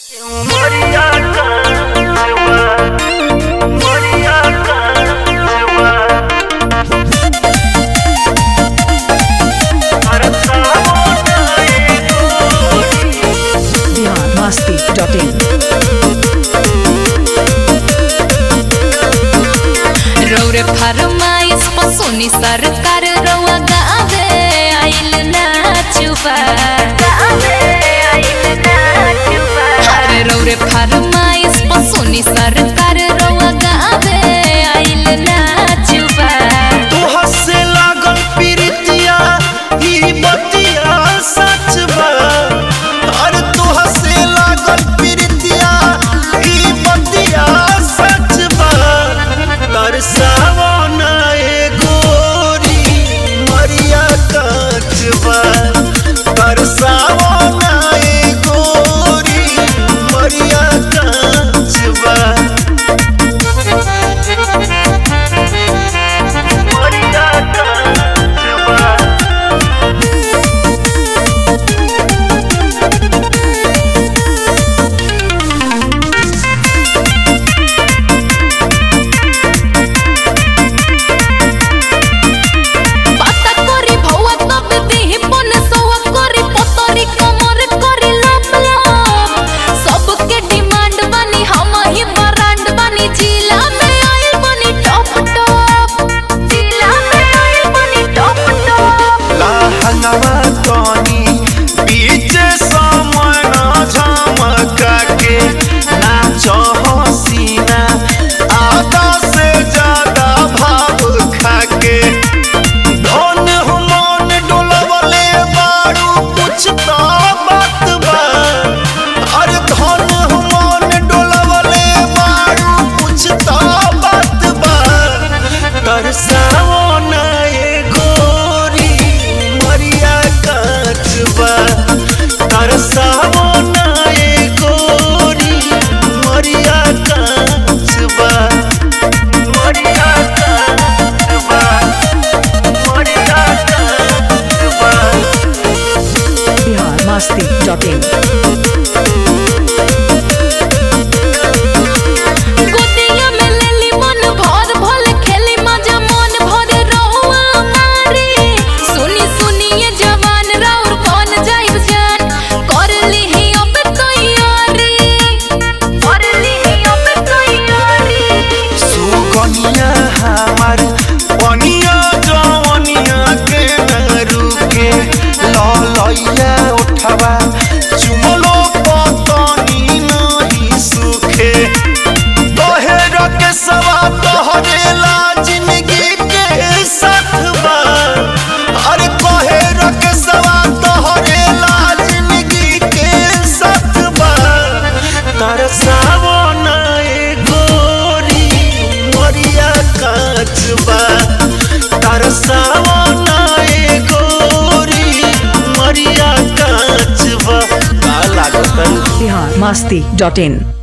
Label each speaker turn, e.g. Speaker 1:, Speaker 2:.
Speaker 1: dot in
Speaker 2: रौरे फरमाइश पसोनी सरकार रउआ गावे आइल नाचुबा अरे रौरे फरमाइश पसोनी सरकार रउआ गावे आइल नाचुबा
Speaker 3: तोहर से लागल प्रीतिया ई बतिया सच बा अरे तोहर से लागल प्रीतिया ई बतिया सच बा तरसावो ना ए गोरी मरिया काच बा तरसावो ना ए गोरी मरिया काच बा मरिया काच बा
Speaker 2: पाता करी भौआ तब देहि पन सौआ करी पतरी कमर करी लप लप सबके डिमांड बनी हम ही ब्रांड बनी जिला में आइल बनी टॉप टॉप जिला में आइल बनी टॉप टॉप
Speaker 3: लहंगवा तनी बीच समय न झमका के नाच हसीना आधा से ज्यादा भाव खाके धन मन डोलवले बारू कुछ तो बात बा अरे धन मन डोलवले बारू कुछ तो बात बा तरसावो ना ए गोरी मरिया काचबा तरसावो ना ए गोरी मरिया काचबा मरिया काचबा मरिया काचबा
Speaker 1: बिहार मस्ती डट इन
Speaker 2: गोदिया में लेली मन भर भल खेली मजा मन भर रहुआ मारी सुनी सुनी ये जवान राउर कौन जाइब जान कर लीही अब तैयारी कर लीही अब तैयारी
Speaker 3: सुगनिया हमार पनिया जवनिया के न रुके ललैया उठवा चुमलो पतनी नहीं सुखे तोहेर के सवा तोहरेला जिंदगी के साथ बा अरे तोहेर के सवा तोहरेला जिंदगी के साथ बा तरसावो ना ए गोरी मरिया काचबा तरसावो ना ए गोरी मरिया काचबा का लागत
Speaker 1: बिहार मस्ती डट इन